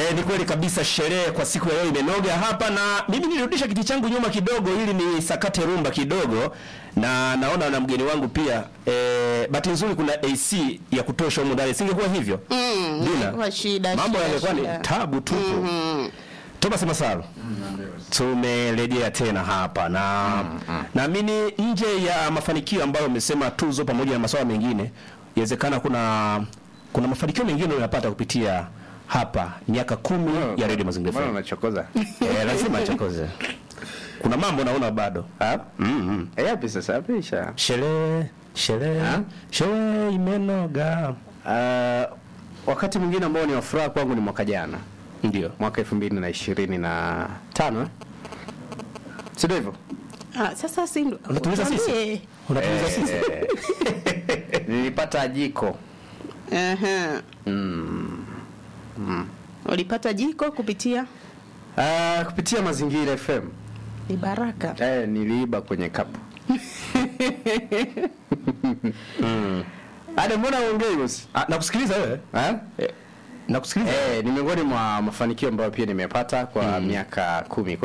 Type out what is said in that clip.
E, ni kweli kabisa, sherehe kwa siku ya leo imenoga hapa, na mimi nilirudisha kiti changu nyuma kidogo ili ni sakate rumba kidogo, na naona na mgeni wangu pia e, bahati nzuri kuna AC ya kutosha humu ndani, singekuwa hivyo Mm, Dina, ingekuwa shida, mambo shida, yangekuwa ni shida. tabu tupu. Thomas Masalo, tumerejea tena hapa na naamini nje ya mafanikio ambayo umesema tuzo pamoja na masuala mengine, inawezekana kuna kuna mafanikio mengine unayopata kupitia hapa miaka kumi ya Radio Mazingira Mbona FM. unachokoza? Eh, lazima chokoze. Kuna mambo naona bado. Ah? Mm Eh, yapi sasa? Yapi isha? Sherehe, sherehe, Ha? sherehe imenoga. Ah, wakati mwingine ambao ni wa furaha kwangu ni mwaka jana. Ndio. Mwaka 2025 eh? Si ndio hivyo? Ah, sasa si ndo. Unatuliza sisi? Tuambie. Unatuliza sisi? Eh, Nilipata jiko. Aha. Ulipata jiko kupitia Ah, kupitia Mazingira FM. ni baraka. Eh, niliiba kwenye kapu. Ada, mbona uongei bosi? Ah, nakusikiliza wewe. Eh? Eh, nakusikiliza. Eh, ni miongoni mwa mafanikio ambayo pia nimepata kwa miaka kumi. Kwa